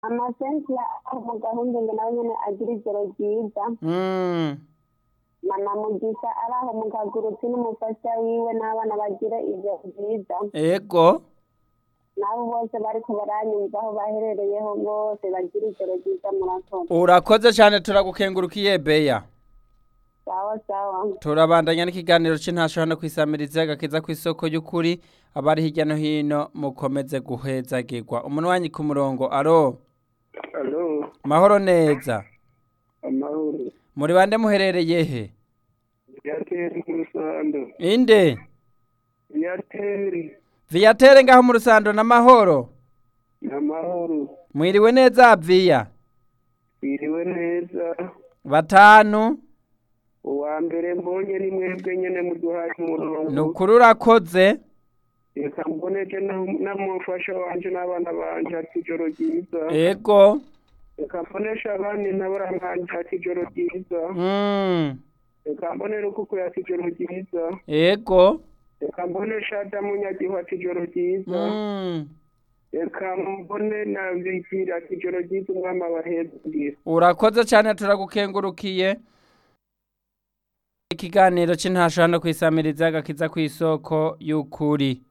amasensiya aho mu gahunda ngo nawe nyene agira ijoro ryiza Mm. mama mugisha ari aho mu kagurutsi n'umufasha wiwe n'abana bagira ijoro ryiza ego nabo bose bariko baranyumva aho baherereyeho bose bagira ijoro ryiza murakoze urakoze cyane turagukengurukiye beya sawa sawa turabandanya n'ikiganiro c'intasho hano kwisamiriza gakiza kw'isoko y'ukuri abari hirya no hino mukomeze guhezagirwa umunwanyi ku murongo aro alo mahoro neza amahoro muri bande muherereye he yateri ku rusando inde yateri viyatere ngaho mu rusando n'amahoro amahoro mwiriwe neza viya biriwe neza batanu uwa mbere mbonye ni mwebwe nyene muduhaye ni umurongo ukuri urakoze reka mboneje na- n'umufasha wanje n'abana banje ati ijoro ryiza ego reka mbonesha abandi nabora nkanje ati ijoro ryiza mm. reka mbonere ukuku ati ijoro ryiza ego reka mbonesha adamu nyagihu ati ijoro ryiza mm. reka mbone na bigira ati ijoro ryiza umwami abahezagire urakoze cyane turagukengurukiye ikiganiro c'intasho hano kwisamiriza gakiza kw'isoko y'ukuri